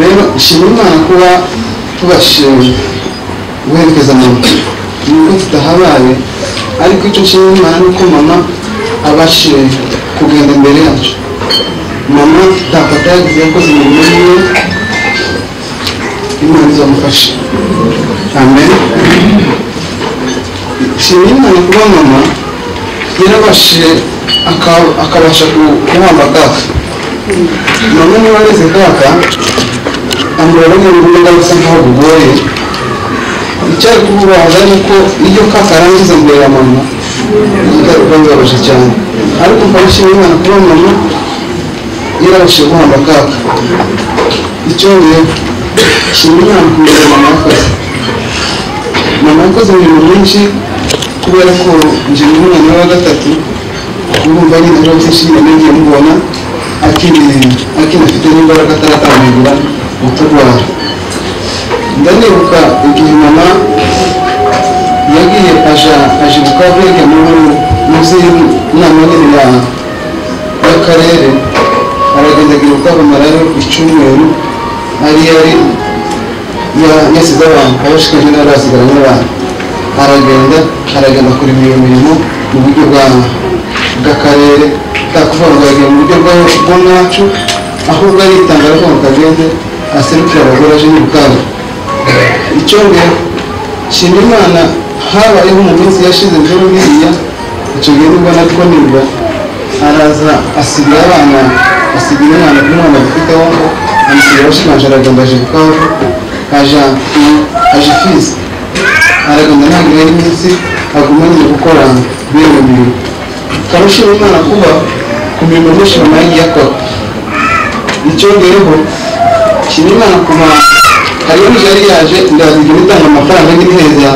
rero ishimira imana kuba tubashije guherekeza mama nuko tudahabaye ariko icyo nshimira imana ni uko mama abashije kugenda imbere yacu mama dapata yagize yakoze imirimo yiwe imana izamufasha amen nshimira imana kuba mama yarabashije aka- akabasha ku- kuhamba kaka mama niba areze kaka amureba n'uburyo bwa bisa nkaho bugoye icyari kububaza ni uko iyo kaka arangiza mbere ya mama bigaruka nzabasha cyane ariko mba nshimira imana kuba mama yarabashije guhamba kaka icyo rero nshimira imana kumenya mama yakoze mama yakoze imirimo myinshi kubera ko njye ni umwana we wa gatatu urumva ari nabyo byinshi nyine ngiye mubona akinafite n'imbaraga ataratangura gutabara ndanibuka igihe mama yagiye aja aje bukavege munsi y'inama nini ya y'akarere aragendagira ukwamamara rero ku cyumweru ari yari ya- yasize abantu abashikanje n'arasigara n'abantu aragenda aragenda kurema iyo mirimo mu buryo bwa bw'akarere bwakuvuga ngo yagiye mu buryo bwa- bw'umwacu ahubwo aritanga ariko ngo kagende aserukire abagore aje n'ubukaba icyo ngero shima imana habayeho mu minsi yashize rero biriya icyo gihe nibwo natwo nibwo araza asigira abana asigira umwana kuri mwana dufite aho ngo amusigira abashimanje aragenda aje bukavu aja aje fizi aragenda ntabwo yari iminsi aguma nyine gukora bene mirimo karushira imana kuba ku mirimo myinshi mama yagiye akora icyo rero shima imana kuba hariyo nije yari yaje ndaza igihe itanga amafaranga n'inteza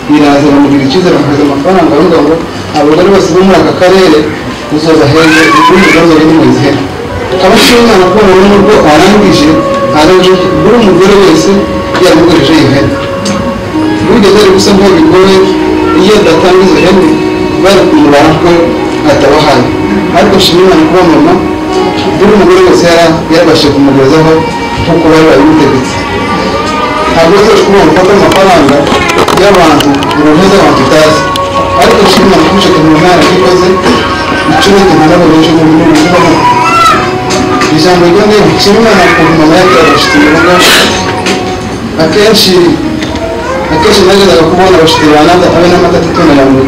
biraza bamugirira icyizere bakohereza amafaranga avuga ngo abagore bose bo muri aka karere uzoza heza ibindi bibazo biri mu izihera karushira imana kuba rero nubwo arangije araje buri umugore wese yamugurije iyo hene burya bari gusa nkaho bigoye iyo datanga izo hene bari kumurara ko atabahaye ariko nshima imana kuba mama buri umugore wese yara yarabashije kumugezaho nk'uko bari babimutegetse ntabwo rero kubona gufata amafaranga y'abantu uruhu z'abantu utazi ariko nshima imana kuba ushaka umuntu yarabikoze icyo ntabwo ntabwo benshi mu bintu bivamo ijambo ryo ni nshima imana ku mama yagira abashyitsi imbaraga akenshi akenshi nagezaga kubona abashyitsi banata abe n'amata atitoneramuye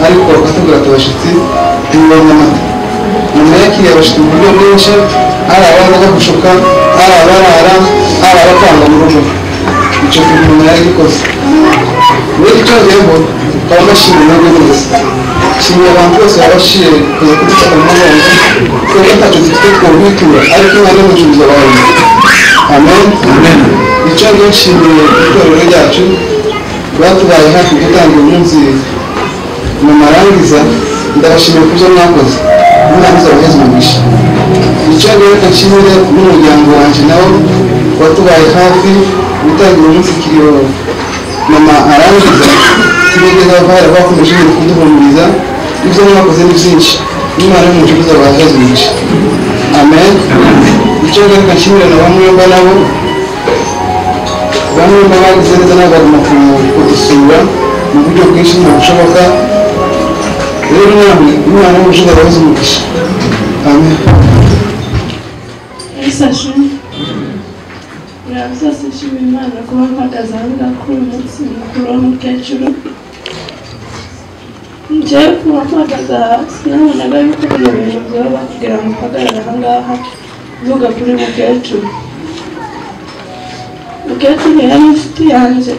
ariko bakatubwira ati abashyitsi ntibibona amata nyuma yakiriye abashyitsi mu buryo bwinshi ari abazaga gushuka ari abarara ari abatanga mu rugo icyo kintu umuntu yari gikoze rero icyo ngebo baba bashimira nabwo neza shimira abantu bose baba bashiye kuza kudufata mu mugongo kuko ntacyo dufite twobitura ariko imana ni umucuruzi abantu amen icyo ngicyo nshimiye itorero ryacu batubaye hafi gutanga umunsi mu marangiza ndabashimira kubyo mwakoze mwarangiza abagenzi mugisha icyo ngicyo nshimire n'umuryango wanjye nawo watubaye hafi gutanga umunsi kiriyo mama arangiza tugeze abavara bakomeje nyine kuduhumuriza ibyo mwakoze ni byinshi n'imana y'umucuruzi abahazi mugisha amen icyo ngicyo nshimire na bamwe mba nabo bamwe mu bagize neza n'abagomba kudusura mu buryo bwinshi nta bushoboka rero mwami imana y'ubushize abahoze umugisha amen Isashe byose nshimira imana kuba mpagaze aha ngaha kuri uyu munsi mukuru w'umukecuru njyewe kuba mpagaze aha sinabonaga yuko bino bintu byaba bakubwira ngo uhagarare aha ngaha uvuga kuri mukecuru mukecuru yari inshuti yanjye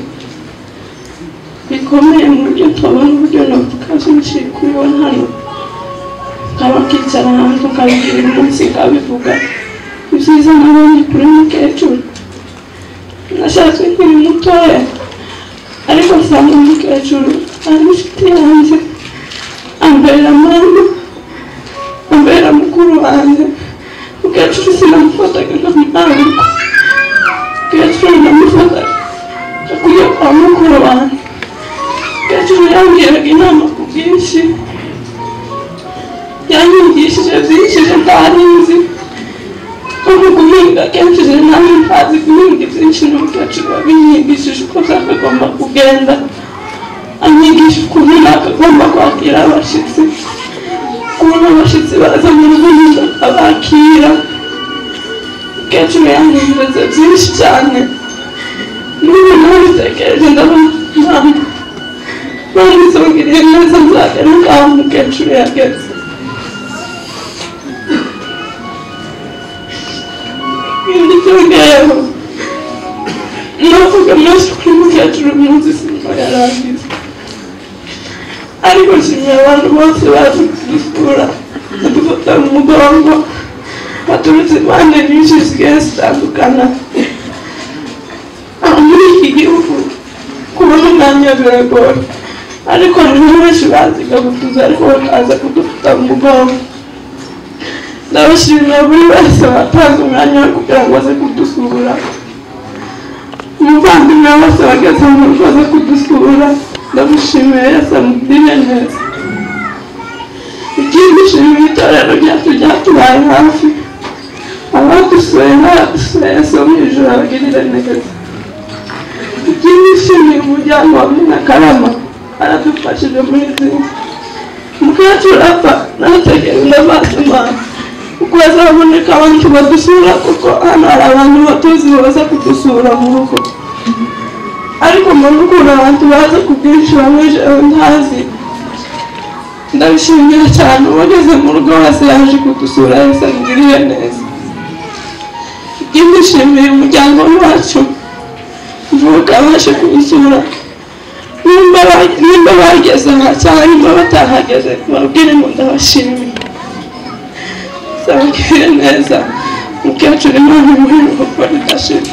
bikomeye mu buryo twabona uburyo navuga byinshi kuri we hano nkaba nkicara hanze ukabibwira umunsi ukabivuga ibyiza nabonye kuri mukecuru nashatse nkiri mutoya ariko nsanga umukecuru ari inshuti yanjye ambera mama ambera mukuru wanjye mukecuru sinamufataga nkamwangu mukecuru namufataga akwiye kwa mukuru wanjye mukecuru yambwiraga inama ku bwinshi yanyigishije byinshi ntari nzi ko muguhinga umushinga akenshi rero nawe ntazi guhinga ibyinshi n'uburyo acibwa binyigishije uko byakagomba kugenda anyigisha ukuntu nakagomba kwakira abashyitsi ukuntu abashyitsi baza mu rugo nyine abakira kenshi uba yangiritse byinshi cyane n'ubu nawe bitekereje ndabona ntabwo banditsongiriye neza nzagana ngaho umukecuru yageze ibindi byongeyeho navuga menshi kuri mukecuru uyu munsi sinema yarangiza ariko nshimiye abantu bose baje kudusura badufata mu mugongo baturutse impande nyinshi zigiye zitandukana aho muri iki gihugu kubona umwanya biragoye ariko nibo benshi baziga gutuza ariko bakaza kudufata mu mugongo ndabashimira buri wese watanze umwanya we kugira ngo aze kudusura umuvandimwe wose wageze mu rugo aze kudusura ndamushimiye yese amugirire neza ikindi shimira itorero ryacu ryatubaye hafi abadusuye n'abadusuye yose mu ijoro abagirire neza ikindi shimira umuryango wa Munakarama aradufashije muri zimwe mukecuru apfa nategereza amaso imana kuko azaboneka abantu badusura kuko hano hari abantu batuzi baza kudusura mu rugo ariko mu rukundo abantu baza kubwinjira muri jewe ntazi ndabishimira cyane uwageze mu rugo wese yaje kudusura yose amugiriye neza ndishimiye umuryango wacu mvuka baje kunsura nimba ba- nimba bageze aha cyangwa nimba batahageze babwire ngo ndabashimiye zabagiriye neza mukecuru imana muri rugo ridashira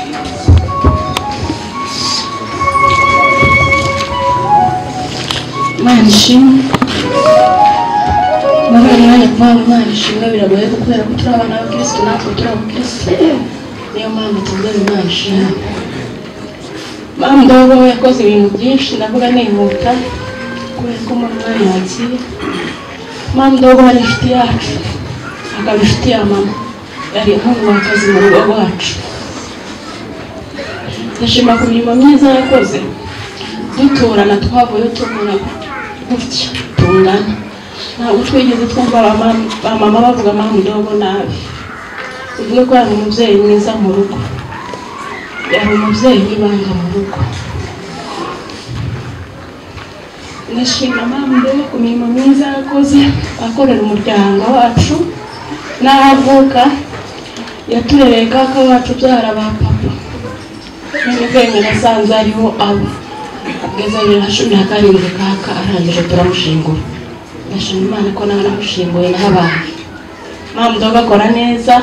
imana ishimwe muri uyu mwanya kuba imana ishimwe biragoye kubera ko turi abana b'abakirisitu natwe turi abakirisitu niyo mpamvu tuvuga imana ishimwe mama ndobo yakoze ibintu byinshi ndavuga nihuta kubera ko muri umwanya wagiye mama ndobo ari inshuti yacu akaba inshuti ya mama yari inkomokazi mu rugo rwacu ndashima ku mirimo myiza yakoze duturana twavuye tubona gutya tungana ntabwo twigeze twumva abamama- bamama bavuga mama ndobo nabi tuvuge ko yari umubyeyi mwiza mu rugo yari umubyeyi w'ibanga mu rugo ndashima mama ndobo ku mirimo myiza yakoze akorera umuryango wacu n'aho avuka yaturereye kaka wacu ubyara ba papa n'imigenge nasanze ariho aba ubwiza bibiri na cumi na karindwi kaka arangije turamushingura ndashima imana ko nawe namushinguye naho abantu mama ndoga akora neza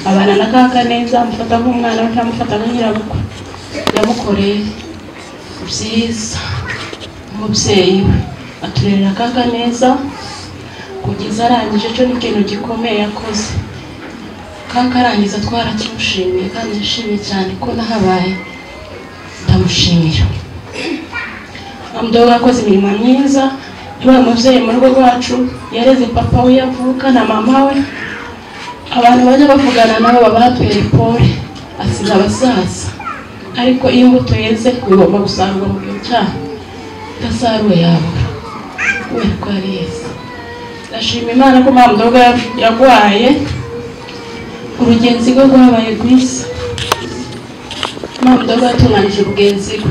abana na kaka neza amufata nk'umwana we ntamufata nka nyirabukwe yamukoreye byiza umubyeyi we aturerera kaka neza kugeza arangije cyo ni ikintu gikomeye yakoze kaka arangiza twarakimushimiye kandi yishimye cyane ko nahabaye ndamushimira Amdogo akoze imirimo myiza yabaye umubyeyi mu rugo rwacu yareze papa we yavuka na mama we abantu bajya bavugana nabo baba bateye pole asize abasaza ariko iyo imbuto yeze bigomba gusarurwa mu gihe cyayo idasaruwe yabura kubera ko yari yeze ndashima imana ko mama Mdogo yarwaye urugenzi rwe rwabaye rwiza mama Mdogo yatunganyije urugenzi rwe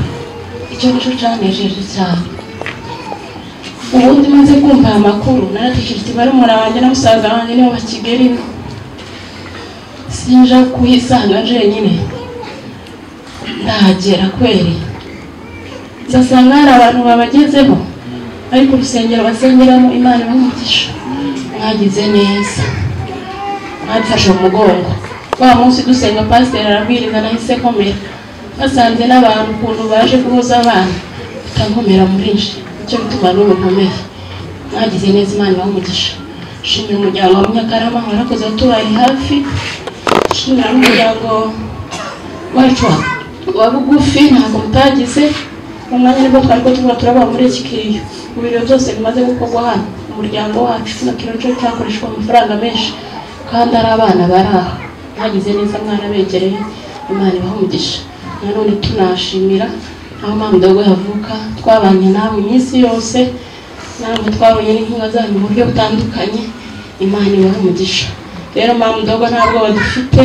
icyo nicyo cyanejeje cyane ubundi maze kumva aya makuru naratekereza barumuna banjye na musaza wanjye nibo bakigeri sinja kuyisanga jenyine ndahagera kweri nzasanga hari abantu babagezeho ariko urusengero basengeramo imana ibamugisha mwagize neza mwadufashe mu mugongo wa munsi dusenga pasiteri arabwiriza nahise komera basanze n'abantu ukuntu baje guhuza abana bitankomera muri nje icyo bituma n'ubu nkomeye mwagize neza imana ibamugisha shimira umuryango wa munyakarama warakoze watubaye hafi shimira n'umuryango wacu wa- wa bugufi ntabwo mutagize mu mwanya nibwo twari ko turimo turaba muri iki kiyo mu biriro byose bimaze gukorwa hano umuryango wacu kino kintu cyo cyakoreshwa amafaranga menshi kandi ari abana bari aha bagize neza mwana begereye imana ibaha umugisha nanone tunashimira aho mpamvu ndagwe havuka twabanye nawe iminsi yose ntabwo twabonye n'inkunga zanyu mu buryo butandukanye imana ibaha umugisha rero mpamvu ndagwe nta bwoba dufite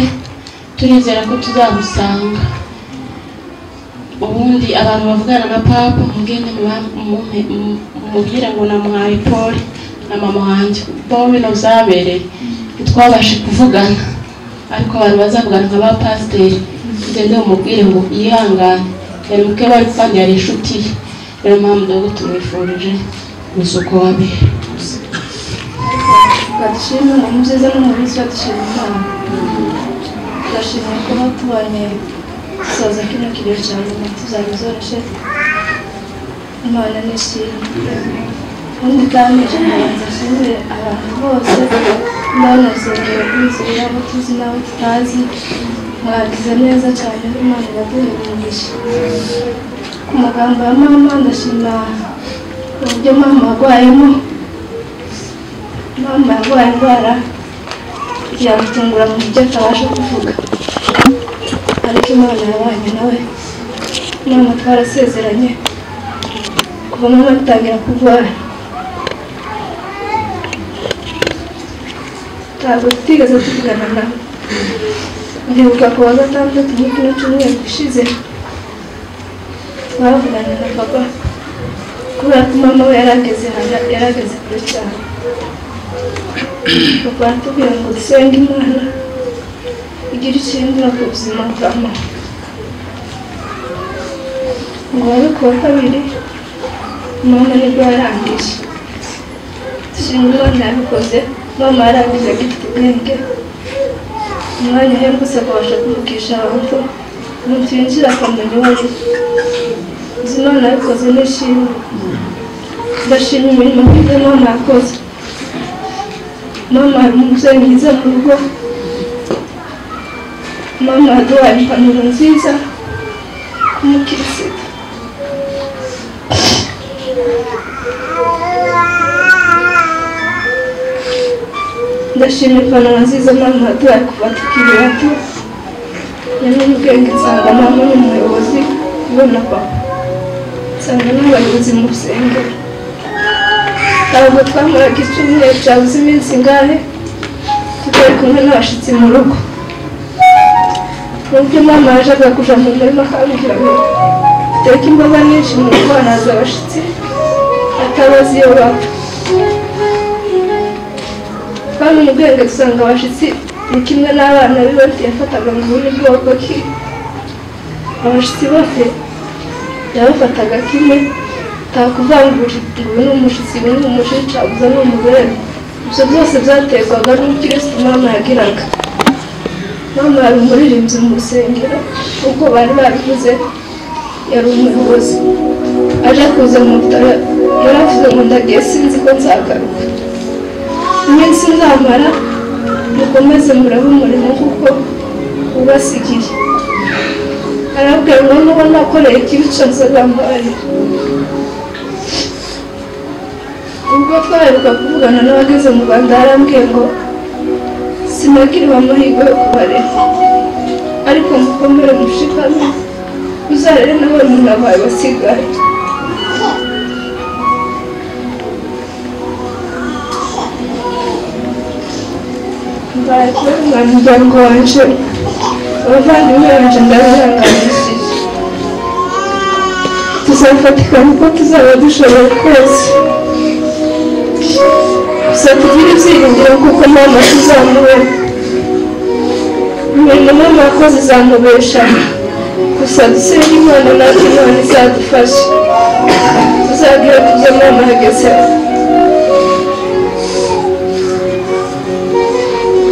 turizera ko tuzagusanga ubundi abantu bavugana na papa mugende muba- mumuhe- mu- mumubwire ngo namuhaye paul na mama wanjye paul ntuzabereye ntitwabashe kuvugana ariko abantu bazavugana nka ba pasiteri mugende mumubwire ngo yihangane yari muke bari kandi yari inshuti ye niyo mpamvu dogo tumwifurije gusa uko wabera badushimira umuntu ubyiza n'umuntu badushimira imana turashimira kuba tubanye dusoza kino kigihe cya nyuma tuzabizoroshye imana nishimye ubundi utamije nkabanza ashimire abantu bose ndabanezereye b'inzira yabo tuzi n'abo tutazi mwagize neza cyane imana iraduha umugisha ku magambo ya mama ndashima uburyo mama arwayemo mama yarwaye indwara yamutungura mu buryo atabasha kuvuga ariko imana yabanye nawe mama twarasezeranye kuva mama atangira kurwara ntabwo tutigeze tuvugana nawe ndibuka ku wa gatandatu muri kino cyumweru gishize twavugana na papa kubera ko mama we yari ageze hanze- yari ageze kure cyane papa aratubwira ngo dusenge imana igira icyo ihindura ku buzima bwa mama ngo wabe ku wa kabiri mama nibwo yarangije dushima imana yabikoze mama yarangije agifite ubwenge umwanya uhembutse akabasha kuvugisha abantu umuntu winjira akamenya uwo ari we Gusa imana yabikoze nishimye ndashima imirimo myiza mama yakoze mama ari umubyeyi mwiza mu rugo mama yaduhaye impanuro nziza nk'umukirisitu ndashima impanuro nziza mama yaduhaye kuva tukiri bato yamenye ubwenge nsanga mama ni umuyobozi ubona papa nsanga n'abayobozi mu rusengero ntabwo twamuraga icyumweru cyabuze iminsi ingahe tutari kumwe n'abashyitsi mu rugo n'ubwo mama yajaga kuja mu murima akambwira ngo teka imboga nyinshi mu rugo hanaza abashyitsi atabazi iyo baba kandi mu bwenge dusanga abashyitsi ni kimwe n'abana b'ibati yafataga mu bundi bwoko ki abashyitsi bose yabafataga kimwe takuvangura ngo uyu ni umushyitsi uyu ni umushica uza ni umugore ibyo byose byaterwaga n'umukirisitu mama yagiraga mama yari umuririmbyi mu rusengero nk'uko bari babivuze yari umuyobozi aje kuza mu bitaro yari avuze ngo ndagiye sinzi ko nzagaruka iminsi nzamara mukomeze murabe umurimo kuko ubasigiye arabwira ngo nuba nakoreye ikibi cyose nzamubarira ubwo twaheruka kuvugana n'abageze mu rwanda yarambwiye ngo sinagirwa amahirwe yo kubarera ariko mukomere mushikamye uzarere n'abana bawe basigaye mbaye kubona umuryango wanje abavandimwe banje ndabihanganishije tuzafatikana uko tuzaba dushoboye twese gusa tugire ibyiringiro kuko mama tuzamubona imirimo mama yakoze izamubesha gusa dusenge imana natwe imana izadufashe tuzagere ku byo mama yagezeho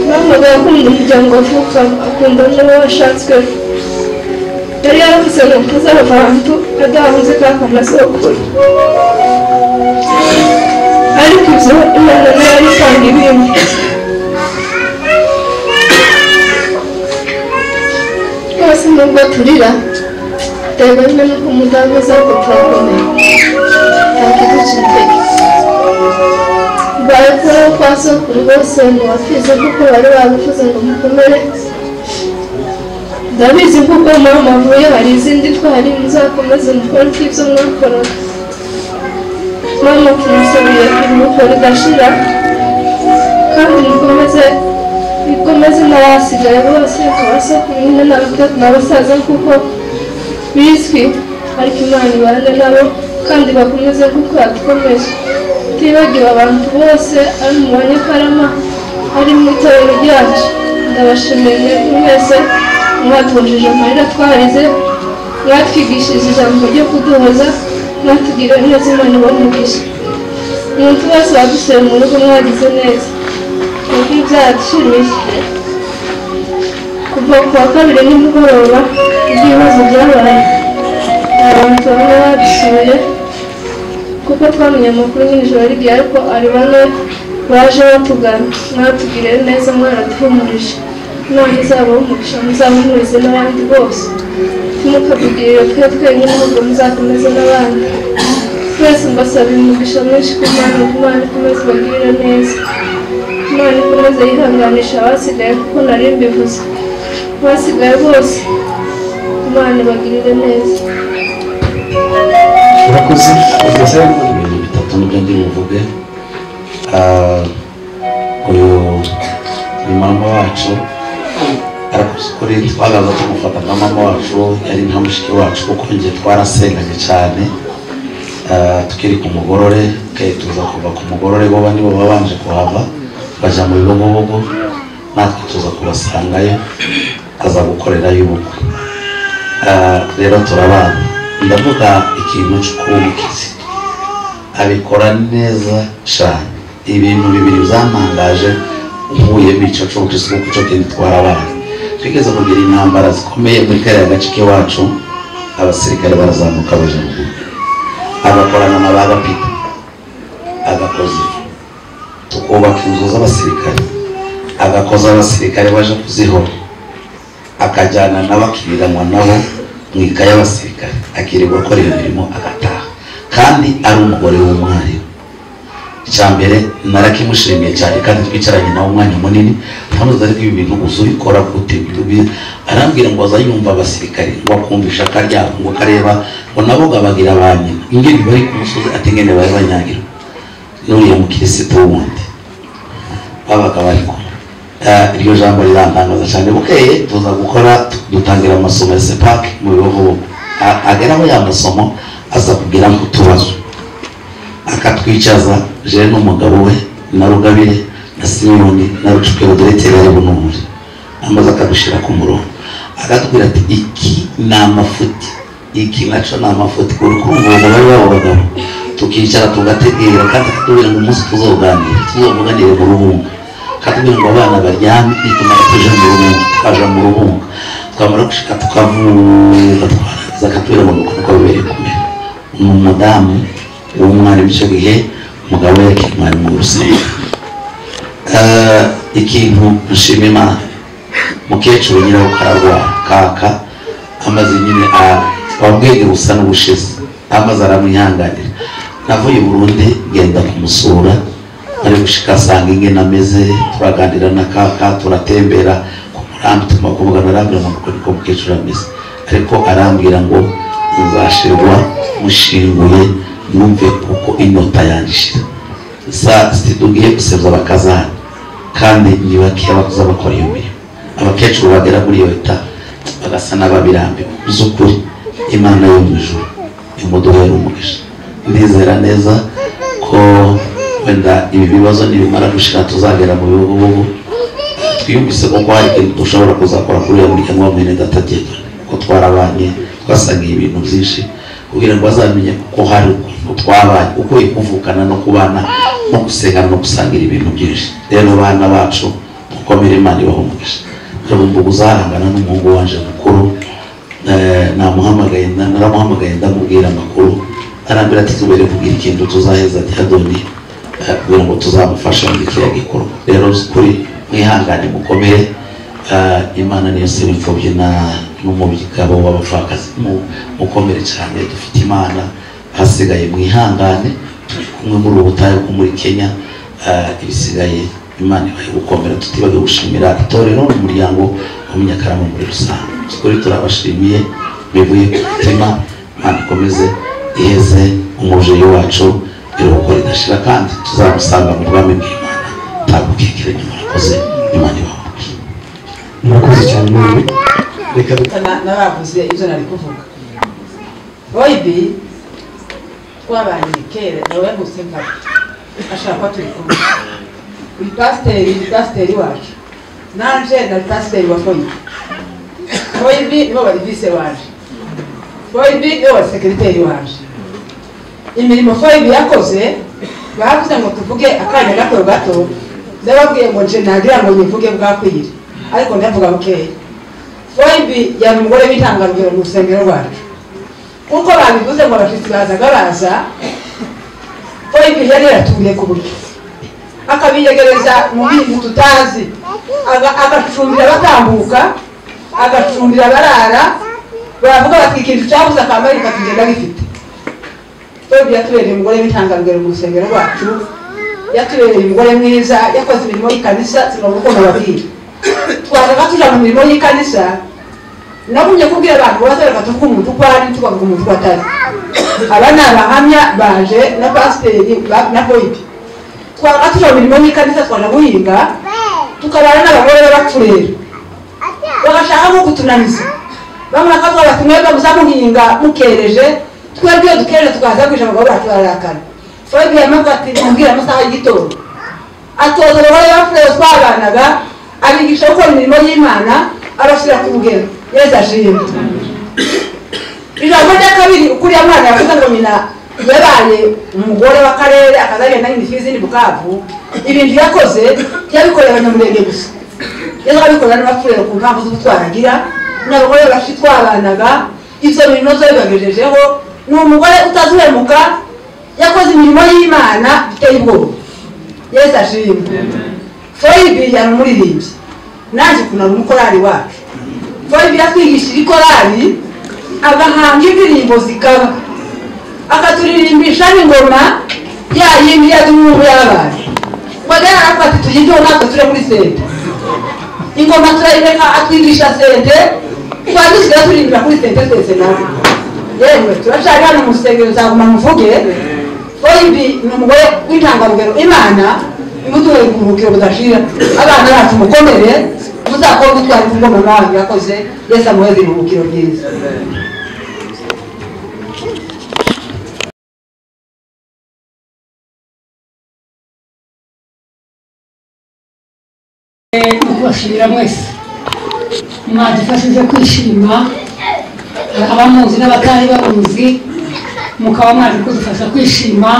mamaga yakunda umuryango avuka akunda n'uwo washatswe yari yaravuze ngo ntazaba abantu adahunze kaka amasokuru ariko ibyo imana nayo yari itanga ibindi rwose nubwo turira biterwa nyine n'uko umudamu azako turakomeye ntakiducitege mbaye kubaho kwa sokuru bose ntibakize kuko bari babivuze ngo mukomere ndabizi kuko mama mavuye hari izindi twari muzakomeze mukore ibyo mwakoraga mama tumusabiye kuruhuko ridashira kandi mukomeze mukomeze n'abasigaye bose abasokuru n'abasaza kuko bizwi ariko imana ibane nabo kandi bakomeze kuko yadukomeje tutibagiwe abantu bose ari mu banyakarama ari mu itorero ryacu ndabashimiye mwese mwatujije amarira twarize mwatwigishije ijambo ryo kuduhoza mwatugira neza imana ibamugisha umuntu wese wadusuye mu rugo mwagize neza kuko byadushimishije kuva ku wa kabiri nimugoroba ibibazo byabaye hari abantu bamwe badusuye kuko twamenye amakuru nijoro rigiye ariko ari bane baje batugana mwatugiriye neza mwaraduhumurije imana izabona umugisha muzahumurize n'abandi bose ntimukatugirire twe twenyine ahubwo muzakomeze n'abandi twese mbasabiye umugisha mwinshi ku mana ngo imana ikomeze ibagirire neza imana ikomeze yihanganisha abasigaye kuko nari mbivuze abasigaye bose imana ibagirire neza urakoze ugeze ibintu bitatu nibyo ndi buvuge Ah, uyu ni mama wacu ariko kuri twagaza tumufata nka mama wacu yari nka mushiki wacu kuko njye twarasenganye cyane Ah, tukiri ku mugorore okay, tuza kuva ku mugorore bo bandi bo babanje kuhava bajya mu bibogobogo natwe tuza kubasangayo aza gukorerayo ubukwe Ah, rero turabana ndavuga ikintu cy'ukubukizi abikora neza cyane ibintu bibiri byamangaje uhuye n'icyo cyose kuko cyo kintu gitwara abantu twigeze kugira intambara zikomeye muri kariya gace k'iwacu abasirikare barazamuka baje mu gihugu agakorana na ba gapita agakoze tukubaka inzu z'abasirikare agakoza abasirikare baje kuzihora akajyana n'abakiriranwa nabo mu ikaye y'abasirikare akirirwa akora iyo mirimo agataha kandi ari umugore w'umwarimu icya mbere narakimushimiye cyane kandi twicaranye nawe umwanya munini ntamuzi ariko ibi bintu uzi ubikora gute Ubi- arambwira ngo azayumva abasirikare ngo akumvisha akaryamo ngo akareba ngo nabo gabagira ba nyina ingene bari ku musozi ati ingene bari banyagira n'uriya mukirisitu wundi babaga bari kumwe Eh, iryo jambo rirantangaza cyane bukeye tuza gukora dutangira amasomo ya sepake mu bihugu ageraho ya masomo aza kugira ngo tubazo akatwicaza jewe n'umugabo we na rugabire na simoni na rucuke budireteri ari bunumure amaze akadushyira ku murongo akatubwira ati iki ni amafuti iki nacyo ni amafuti uri kumva ubu bari babo bagabo tukicara tugategera kandi akatubwira ngo umunsi tuzoganira tuzovuganire mu rubunga akatubwira ngo abana baryame nitumara tuje mu rubunga tukaja mu rubunga twamara gushika tukavuga twarangiza akatubwira ngo nukuko bibere kumera ni umudamu w'umwarimu icyo gihe umugabo we yari umwarimu w'urusengero Eh, ikintu nshima imana mukecuru nyine wo kararwara kaka amaze nyine a- wabwenge busa n'ubushize amaze aramwihanganira navuye i burundi genda kumusura ari gushika asanga ingene ameze turaganira na kaka turatembera ku murambi tuma kuvugana arambwira ngo nuko niko mukecuru ameze ariko arambwira ngo nzashirwa mushinguye numve kuko inyota yanjishira sa situgiye gusebya abakazana kandi ntibakiye abakuze bakora iyo mirimo abakecuru bagera muri iyo leta bagasa n'ababirambiwe by'ukuri imana yo mu ijuru imuduhere umugisha ndizera neza ko wenda ibi bibazo nibimara gushira tuzagera mu bihugu bubu twiyumvise koko hari ikintu dushobora kuzakora kuri uyu muryango wa mwene datagenwa ko twarabanye twasangiye ibintu byinshi kugira ngo bazamenye ko hari ukuntu twabanye uko kuvukana no kubana no gusenga no gusangira ibintu byinshi rero bana bacu dukomere imana ibahumugisha mbuga uzarangana n'umuhungu wanje mukuru eh, namuhamagaye na- naramuhamagaye ndamubwira amakuru arambwira ati tubere kugira ikintu tuzaheza cyadoni kugira ngo tuzamufashe muri kiriya gikorwa rero kuri mwihangane mukomere eh, imana niyo se imfubyi na- n'umugabo w'abapfakazi Mu- mukomere cyane dufite imana hasigaye mwihangane turi kumwe muri ubu butayu bwo muri kenya eh, ibisigaye imana ibaye gukomera tutibagiwe gushimira itorero n'umuryango wa munyakarama muri rusange kuri turabashimiye bivuye ku mutima imana ikomeze iheze umubyeyi wacu iruhuko ridashira kandi tuzamusanga mu bwami bw'imana ntabwo bwikiranye murakoze imana ibaho murakoze cyane reka dutangire. Na- nabavuze ibyo nari kuvuga boyidi twabanye kera nawe gusa nkaba ashaka ko turi kumwe uyu pasiteri ni pasiteri wacu nanje na pasiteri wa boyidi boyidi nibo bari vise waje boyidi nibo bari sekiriteri waje imirimo foyibi yakoze bavuze ngo tuvuge akanya gato gato ndababwiye ngo nje nagira ngo nyivuge bwakwire ariko ndavuga bukeya foyibi yari umugore w'intangarugero mu rusengero rwacu nkuko babivuze ngo abashyitsi bazaga baza foyibi yari yaratuye ku buryo akabiyegereza mu bintu tutazi Aga- agacumbira batambuka agacumbira barara baravuga bati ikintu cyabuze akamara reka tugenda bifite foyibi yatubereye umugore w'intangarugero mu rusengero rwacu yatubereye umugore mwiza yakoze imirimo y'ikanisa tugomba gukunda ababwira twazaga tuja mu mirimo y'ikanisa nagumye kubwira abantu bazereka tuvuga umuntu uko ari tukavuga umuntu uko atari aba ni abahamya baje na pasiteri ba- na boyidi twazaga tuja mu mirimo y'ikanisa twaja guhinga tukabana n'abagore b'abapfureri bagashaka nko kutunaniza bamwe bakavuga bati mwebwe muza muhinga mukereje twebwe iyo dukereje tukaza kwisha abagabo bacu bararakana foyibi yamavuga ati mubwire amasaha y'igitondo atoza abagore bapfuye twabanaga abigisha gukora imirimo y'imana abashyira ku bugero yezu ashimwe ijambo rya kabiri ukuriye mwana yavuze ngo nyina yabaye umugore w'akarere akaza agenda nyina ifi ziri bukavu ibintu yakoze yabikoreye abanyamurenge gusa yari abikorera n'abapfurero ku mpamvu z'ubutwari agira n'abagore bashi twabanaga ibyo bintu zo bibagejejeho ni umugore utazuhemuka yakoze imirimo y'imana biteye ubwoba yesu ashimwe foyibi yari umuririmbyi nanjye kunara umukorari wacu foyibi yatwigishije ikorari agahanga indirimbo zikaba akaturirimbisha n'ingoma ya yindi ya duhungu y'abantu bagana ati tuyiryeho natwe turi muri sente ingoma turayireka atwigisha sente twadusigaye turirimbira kuri sente twese nawe yewe turacari hano mu rusengero nzaguma muvuge foyibi ni umugore w'intangarugero imana imutuwe kuruhukiro budashira abana bacu mukomere muzakora ubutwari ku ngoma mwami yakoze yesu amuheze iruhukiro ryiza kubashimira mwese mwadufashije kwishima abamuzi n'abatari bamuzi mukaba mwaje kudufasha kwishima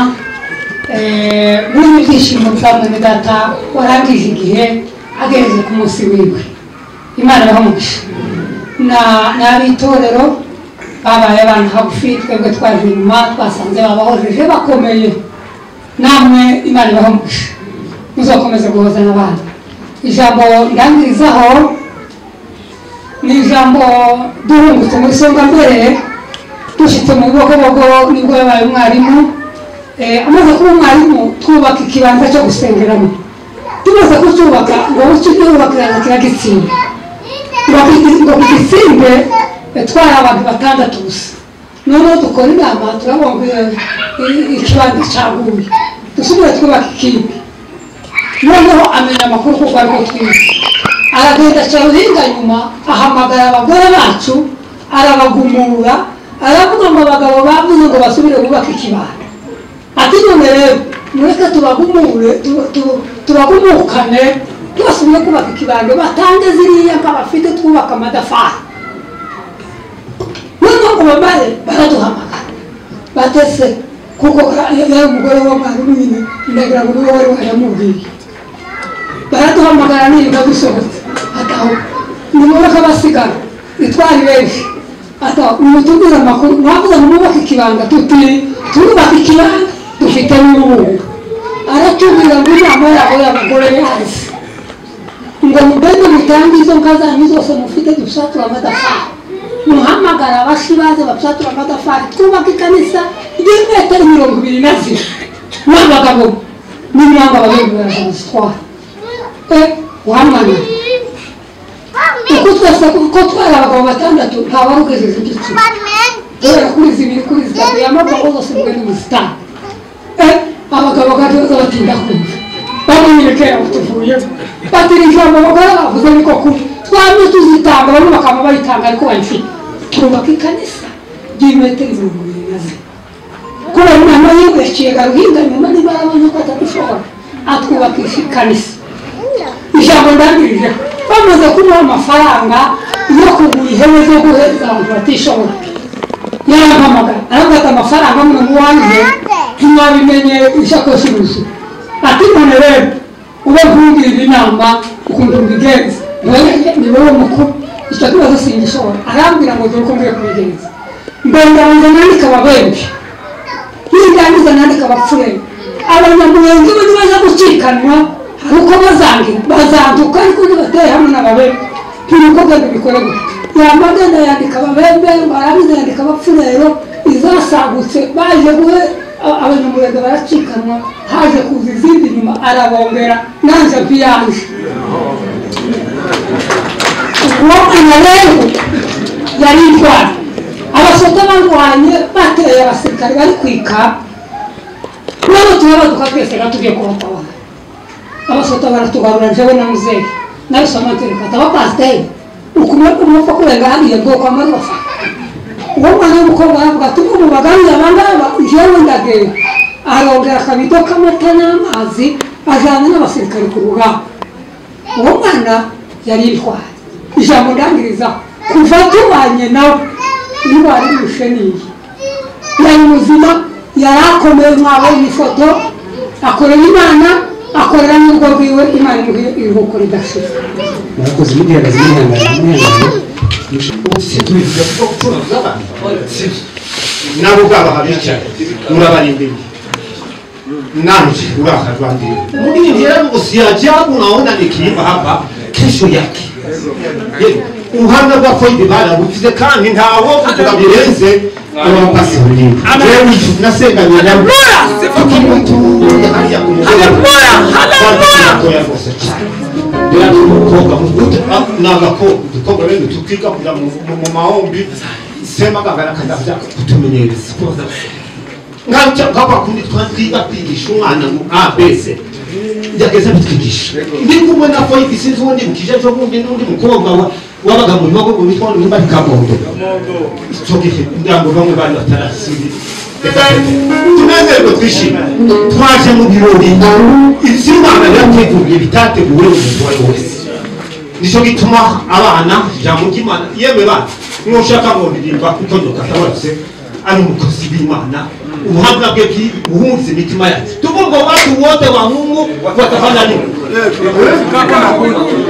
Eh, muri ibi byishimo bwa mwene data warangije igihe agereze ku munsi wiwe imana yahamugisha n'ab'itorero babaye abantu hagufi twebwe twaje inyuma twasanze babahojeje bakomeye namwe imana ibahamugisha muzakomeza guhoza n'abandi ijambo ndangirizaho ni ijambo duhungutse muri songa mbere dushyitse mu bibogobogo nibwo yabaye umwarimu Eh, amaze kuba umwarimu twubaka ikibanza cyo gusengeramo tumaze kucyubaka ngo bucyo twubakirana kiragitsinda ngo kigi- ngo kigitsinde eh, twari abantu batandatu gusa noneho dukora inama turabona ngo, eh, ikibanza cyaguye dusubire twubaka ikindi noneho amenya amakuru kuko ariko twize aragenda aca ruhinga nyuma ahamagara abagore bacu arabagumura aravuga ngo abagabo bavuze ngo basubire bubaka ikibanda ati none rero mureke tubagumure tu- tu- tubagumukane tubasubire kubaka ikibando batange ziriya nk'abafite twubaka amadafari noneho ngo bamare baraduhamagara batese kuko yari umugore wa mwarimu nyine ndagira ngo niwe wari wayamubwiye baraduhamagara niba dusohotse ataho nimureke basigara nitwari benshi ataho nimutubwire amakuru mwavuze ngo mwubake ikibanga tuti turubaka ikibanga dufite n'urubunga aratubwira ngo inama yabo y'abagore yazi ngo mugende mutange izo mbwa zanyu zose mufite dusatura amatafari muhamagara abashi baze basatura amatafari twubake ikanisa ry'imetero mirongo ibiri na zine n'abagabo n'imyamba babiri barazazitwara uhamagara uko kuko twese kuko twari abagabo batandatu nta wari ugejeje ibyo kimwe kubera kuri izi biri kuri izi gatatu yamagwaho zose mbwe ni ubusitani Eh, abagabo gatoza batinda kumva bamwireke tuvuyemo batira ijambo abagore bavuze niko kubi twamye tuzitanga bamwe bakaba bayitanga ariko bayifite twubaka ikanisa ry'imetero mirongo irindwi na zine kubera inama yiwe yaciyaga ruhinga nyuma niba yarabonye ko atadushobora atwubakisha ikanisa ijambo ndangirije bamaze kumuha amafaranga yo kugura ihene zo guhereza abantu batishoboye yarampamagara arambwira ati amafaranga mwe muwanjye ntiwabimenye isakoshi gusa ati none rero ube nkungirira inama ukuntu mbigenza niwe- ni wowe mukuru icyo kibazo singishobora arambwira ngo dore uko mbiye kubigenza ngongabanza nandika ababembe nirangiza nandika abapfurere abanyamurenge bo nibaza gucikanwa hari uko bazangira bazanduka ariko nibateye hamwe n'ababembe ntibikobwa ntibikore gutya yamba agenda yandika ababembe barangiza yandika abapfurero izasagutse baje guhe a- abanyamurenge baracikanwa haje kuza izindi nyuma arabongera nanjye mpiyanje uwokana rero yari indwara abasoda barwanye bateye abasirikare bari kwika nabo turabaduka twese gatubye kubatabona abasoda baratugarura njyewe na muzehe nawe soma ntereka tabapasiteri ukumureka umupfa kurenga hariya bwoko amarofa uwo mwana w'umukobwa aravuga ati "Ubu mu bagarura abangaba njyewe ndagenda arongera akabido k'amata n'amazi ajyana n'abasirikare ku rugamba uwo mwana yari intwari ijambo ndangiriza kuva tubanye nawe indwara irushe niyi yari muzima yari akomeye mwabonye ifoto akorera imana akorera n'urwo rwiwe imana imuhe iruhuko ridashira murakoze mugerageza mwihangane mwihangane siduhiga kuko gucuruza abantu sibyo nabo ubwabo abicaye murabari imbere nanje urahazwandiye mugirira usiyaje unaona nikiimba hapa kesho yake Ye, ubuhamya bwako ibi barabuvuze kandi ntawo kugira birenze abapasi jewe nasenganye nabo tukimutunga hariya ku mugongo haleluya rwose cyane rero ni umukobwa mukuru ni agakobwa udukobwa rero tukiga kujya mu mu mahombi sema kangana kajya kutumenyereza nkajya nkaba kundi twatwiga kwigisha umwana mu abc yageze bitwigisha nibwo ubona ko yigisi n'ubundi bukije cyo bundi n'undi mukobwa wa- wabaga mu bibago mu bitwa n'undi bari kabondo icyo gihe kugira ngo bamwe bari batarasubira tunezerwe twishime twaje mu birori iby'imana byateguye bitateguwe umuntu uwo ari we wese nicyo gituma abana ijambo ry'imana yewe bana nushaka ngo ndirimba kuko nyokatabose ari umukozi w'imana ubuhamya bwe bwi- buhunze imitima yacu tuvuga watu wote wa Mungu watafanya nini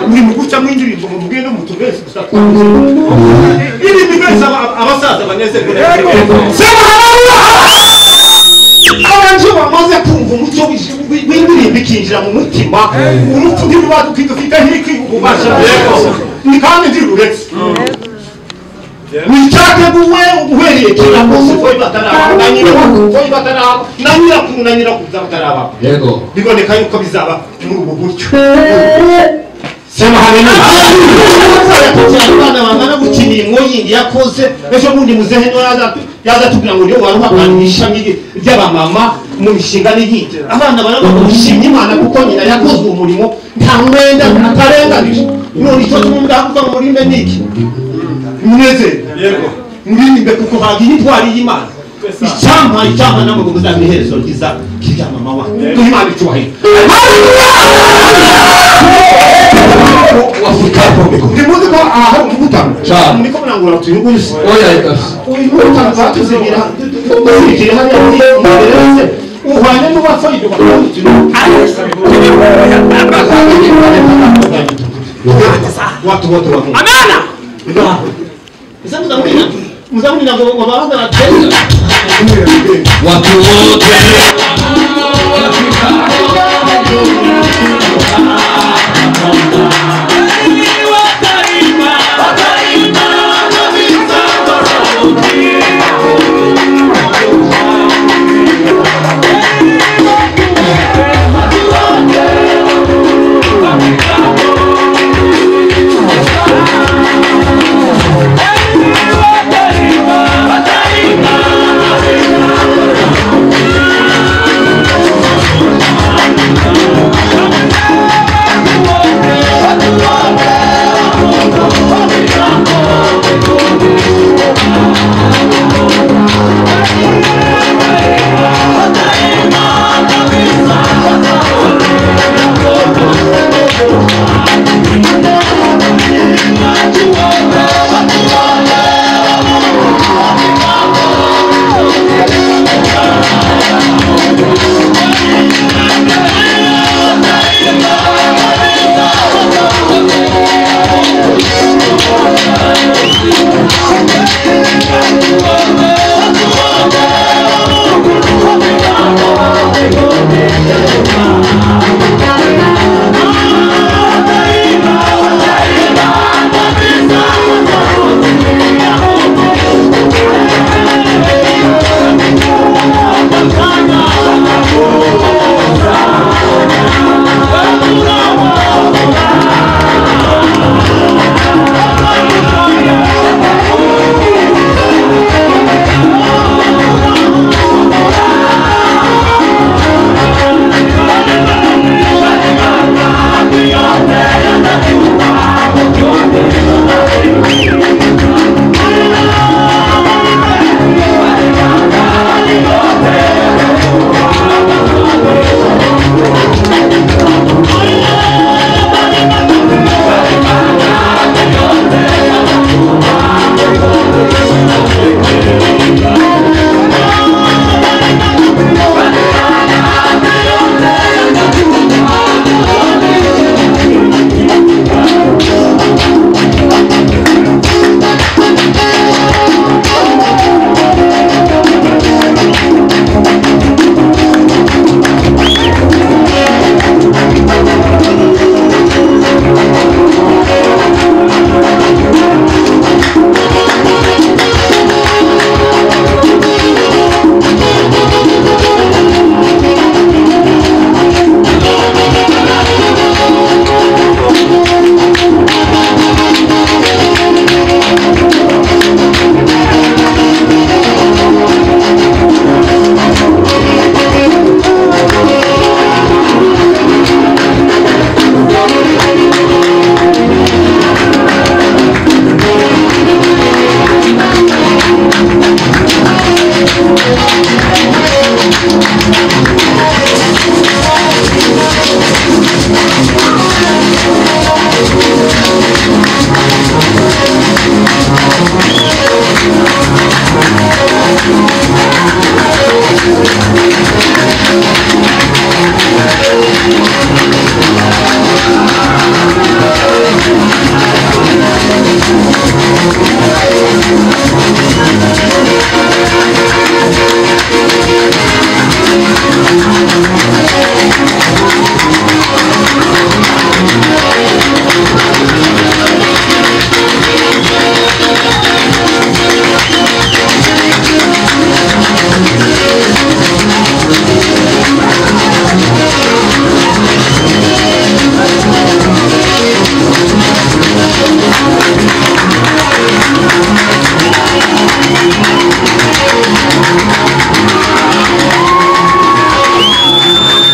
ni muguca mwindirimbo mu bwino mutubese ili mibesa abasaza banezerwe sema abantu bamaze kumva umuco w'indirimbo ikinjira mu mutima urupfu ntirubaduka idufite ntikikubasha ni kandi ntiruretse wicateguwe uhereye kera kose ko bataraba na nyirakuru ko bataraba na nyirakuru na nyirakuru bataraba biboneka yuko bizaba muri ubu buryo sema haleluya abana bangana gutya imirimo yindi yakoze ejo bundi muzehe niwe yaza- yazatubwira ngo niyo waruhakana mu ishami ry'abamama mu mishinga n'iyindi abana baravuga gushimya imana kuko nyina yakoze uwo murimo nta mwenda atarenganije none icyo tumwe ndavuga ngo murinde ni iki munezere murinde kuko haga inyitwari y'imana icyampa icyampa n'amaguru uzamiherezo ryiza ry'amama wa duhe imana icyubahiro ndi muzi ko aha hari umutano muri ko murangura utuye rwose uyu mutano batuzimira dukurikire hariya muri imbere uhwanye n'uwapfa ibyo bakabutira watu wote wa Mungu amana mzamu ninazo wabaanza na tena watu wote Watu wote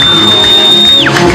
Amen.